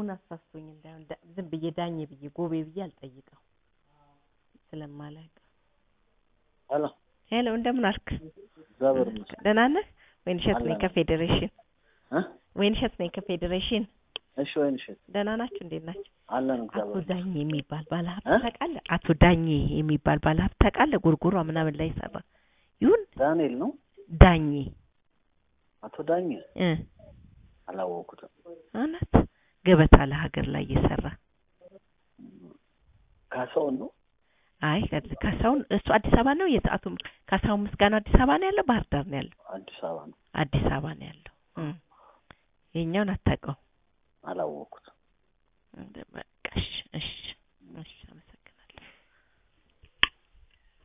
ስሙን አሳስቶኝ እንዳይሆን ዳ- ዝም ብዬ ዳኜ ብዬ ጎቤ ብዬ አልጠይቀው ስለማላውቅ። ሄሎ ሄሎ እንደምን አልክ? እግዚአብሔር ይመስገን ደህና ነህ? ወይንሸት ነኝ አለን። ከፌዴሬሽን። እ ወይንሸት ነኝ ከፌዴሬሽን። እሺ ወይን እሸት ደህና ናችሁ? እንዴት ናችሁ? አለን አቶ እግዚአብሔር ዳኜ የሚባል ባለሀብት እ? ታውቃለህ? አቶ ዳኜ የሚባል ባለሀብት ታውቃለህ? ጎርጎሯ ምናምን ላይ ሰራ ይሁን ዳንኤል ነው ዳኜ አቶ ዳኝ እ አላወኩትም እውነት ገበታ ለሀገር ላይ እየሰራ ካሳውን ነው አይ ከ- ካሳሁን እሱ አዲስ አበባ ነው። የት አቶ ካሳሁን ምስጋናው አዲስ አበባ ነው ያለው፣ ባህር ዳር ነው ያለው። አዲስ አበባ ነው አዲስ አበባ ነው ያለው። እም። የኛውን አታውቀው። አላወኩትም በቃ እሺ፣ እሺ፣ እሺ።